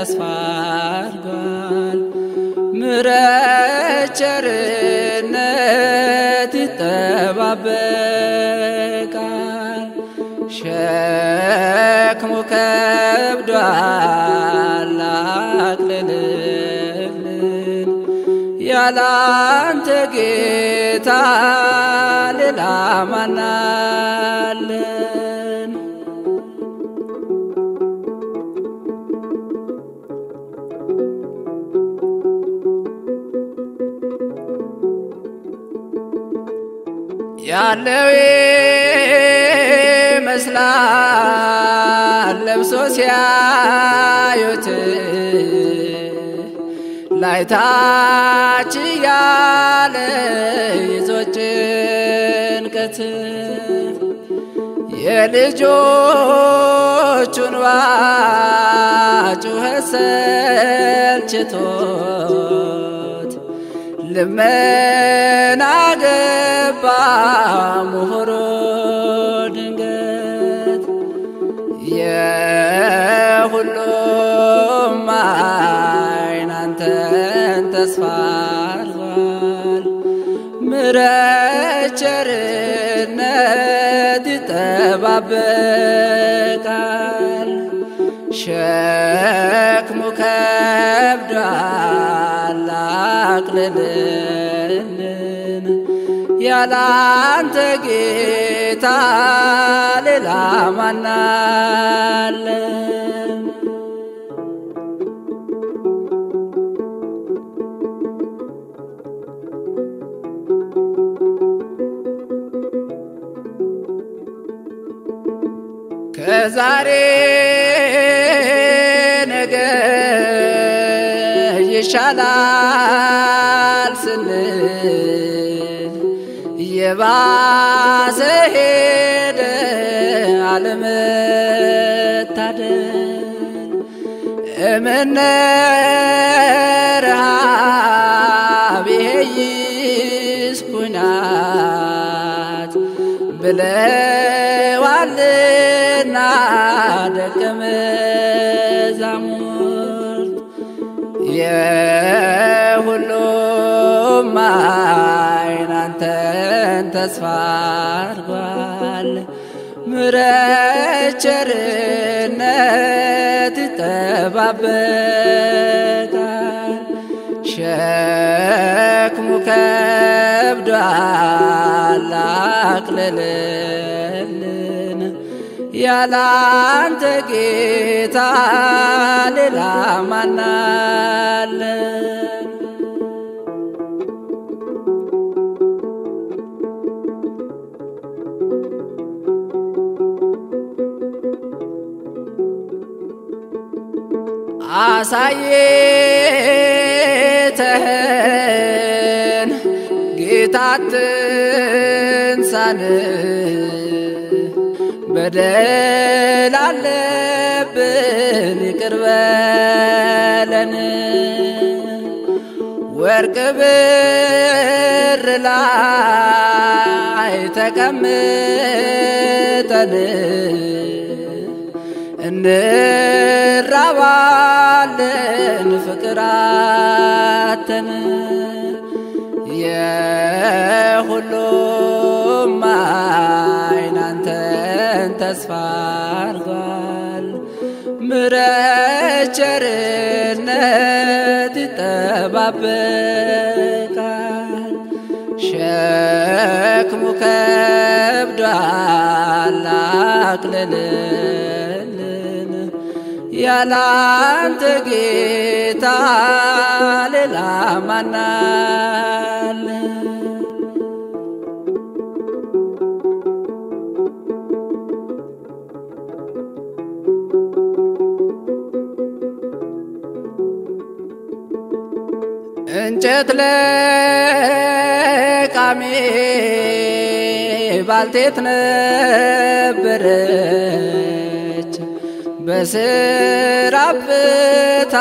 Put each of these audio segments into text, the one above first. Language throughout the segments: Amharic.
ተስፋ አድርጓል። ምሕረት ቸርነት ይጠባበቃል። ሸክሙ ከብዷል አቅልልልን ያላንተ ጌታ ሌላ ማናለን? ያለው ይመስላል ለብሶ ሲያዩት ላይታች ያለ ይዞ ጭንቀት የልጆቹን ባጩኸት ሰልችቶት ልመና ገባ ምሁሮ ድንገት የሁሉም ዓይን አንተን ተስፋ አድርጓል። ምሕረት ቸርነት ይጠባበቃል። ሸክሙ ከብዷል አቅልልልን ያላንተ ጌታ ሌላ ማናለን? ከዛሬ ነገ ይሻላል ስንል የባሰ ሄደ አለመታደል እምነ ረሃብ ይሄይስ ኩናት ብለዋልና ደቀ መዛሙርት የሁሉም ዓይን አንተን ተስፋ አድርጓል። ምሕረት ቸርነት ይጠባበቃል። ሸክሙ ከብዷል አቅልልልን ያላንተ ጌታ ሌላ ማናለን? አሳየተህን ጌታ ትንሳን በደል አለብን ይቅር በለን ወርቅ ብር ላይ ተቀምጠን እንራባለን ፍቅራተን የሁሉም ዓይን አንተን ተስፋ አድርጓል። ምሕረት ቸርነት ይጠባበቃል። ሸክሙ ከብዷል አቅልልልን ያላንተ ጌታ ሌላ ማናለ? እንጨት ለቃሚ ባልቴት ነበረች በስራ ብታ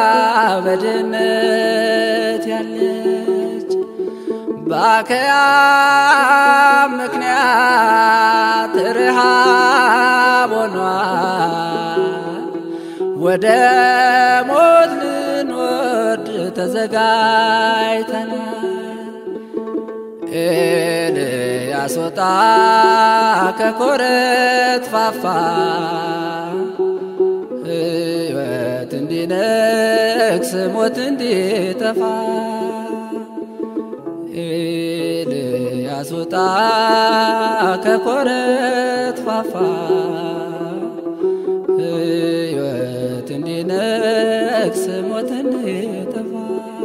በድህነት ያለች በአከያ ምክንያት ረሃብ ሆኗል ወደ ሞት ልንወርድ ተዘጋጅተናል። ኤልያስ ወጣ ከኮረት ፋፋ ሕይወት እንዲነግስ ሞት እንዲጠፋ ኤልያስ ወጣ ከኮረት ፋፋ ሕይወት እንዲነግስ ሞት እንዲጠፋ